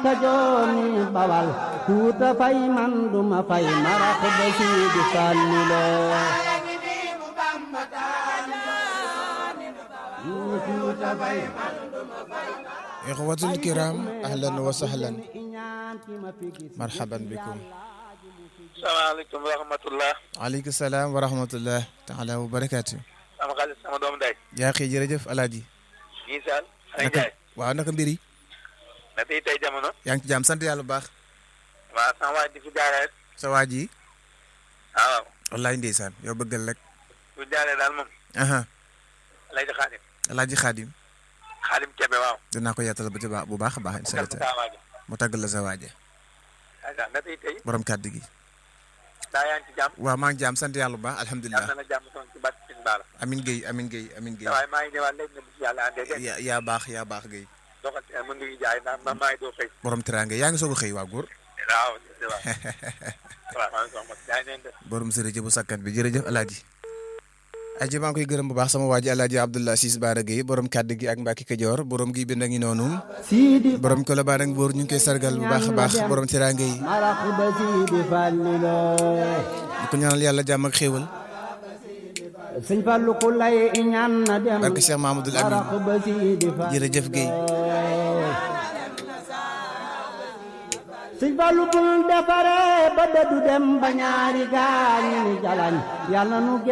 Kajoor ni Bawal Fuuta fay man duma fay marax ba Sidi Fallu la Fuuta fay ixwatul kiram ahlan wa sahlan marhaban bikum salaamaaleykum wa rahmatullah aleykum salaam wa rahmatullah taala wa barakaatu sama xaalis sama doom day yaa xëy jërëjëf alaaji ñii saal ay naka jaay waaw naka mbir yi na tey tey jamono yaa ngi ci jàmm sant yàlla bu baax waaw sama waay di fi jaaree rek sa waa ji waaw wallaay ndeysaan yow bëggal rek bu jaaree daal moom aha lay di xaadim alaaji xaadim xaadim kebe waaw dinaa ko yaatal ba ci baax bu baax a baax incha kal allah saa waaja mu tàggal la sa waaja aa na tey tey borom kàddu gi daa yaa ngi ci jàmm waaw maa ngi jàmm sant yàlla bu baax yàlla alhamdulilah na jàmm son ci bat sin baala amin Guèye amin Guèye amin Guèye waaye maa ngi ñëwaat léegi ne bu ci yàlla àndee dégg yaa yaa baax yaa baax Guèye doxal mën nga ñu jaay ndax ma maa ngi doo xëy borom teraanga yaa ngi soog a xëy waa góor waaw waaw waaw maa ngi soxla jaay neen de borom sërëjë bu sakkan bi jërëjëf alaaji aji maa ngi koy gërëm bu baax sama waa ji alaaji Abdullah Sis Baara Guèye borom kàddu gi ak Mbacke Kajoor borom gi bind a ngi noonu Sidi borom Colobane ak Mbour ñu ngi koy sargal bu baax a baax borom teraanga yi marax ba Sidi Fallu la di ko ñaanal yàlla jàmm ak xéewal Sëñ Fallu ku lay ñaan na dem barke Cheikh Mahamadul Amin marax ba Sidi Fallu jërëjëf Guèye Sëñ Fallu bul defare ba dëddu dem ba ñaari gaañi ni jalañ yàlla nu